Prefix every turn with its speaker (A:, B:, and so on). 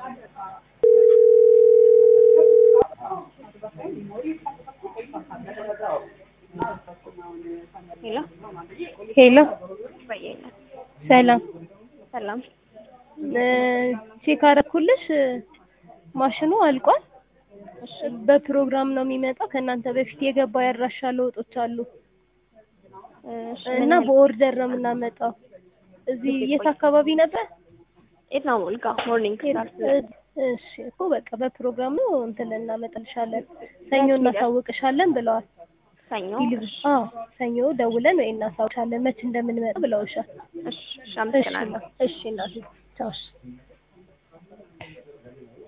A: ሄሎ
B: ሄሎ
A: በየለ
B: ሰላም
A: ሰላም
B: ቼክ አደረኩልሽ ማሽኑ አልቋል
A: እሺ
B: በፕሮግራም ነው የሚመጣው ከእናንተ በፊት የገባ ያድራሻ ለውጦች አሉ
A: እሺ
B: እና በኦርደር ነው የምናመጣው እዚህ የት አካባቢ ነበር
A: የት ነው ሞልጋ ሞርኒንግ ስታር
B: እሺ እኮ በቃ በፕሮግራም ነው እንትን እናመጣልሻለን ሰኞ እናሳውቅሻለን ብለዋል
A: ሰኞ
B: ዲሊቨሪ አዎ ሰኞ ደውለን ወይ እናሳውቅሻለን መች እንደምንመጣ ብለውሻል
A: እሺ እሺ አመሰግናለሁ
B: እሺ እናቴ ቻው እሺ